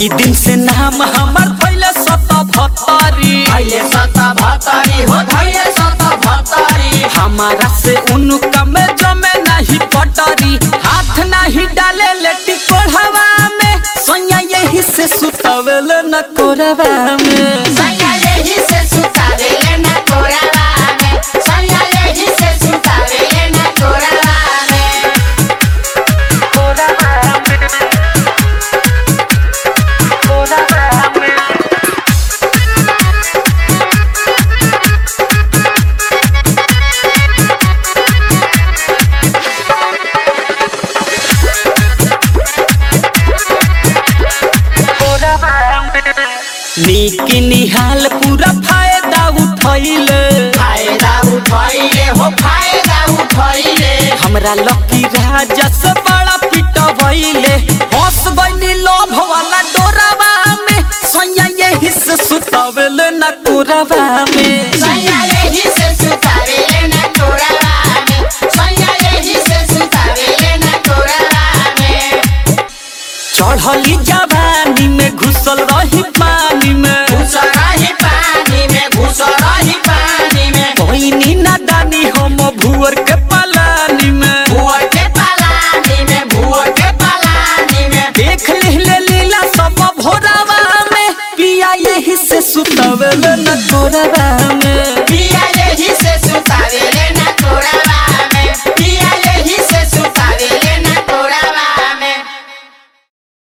ओही दिन से नाम हमर पहले सत भतरी धैले सत भतरी हो धैले सत भतरी हमारा से उनका में जमे नहीं पटरी हाथ नहीं डाले लेटी कोढ़वा में सोया यही से सुतवेल न कोरवा में सैया लेही से सुतावेले न कोरावा में सैया लेही से सुतावेले न कोरावा में नीक निहाल पूरा फायदा उठैले फायदा उठैले हो फायदा उठैले हमरा लकी राजा से बड़ा पिटवैले हंस गइनी लोभ वाला डोरावा में सोया यही से सुतवेल न कोरवा में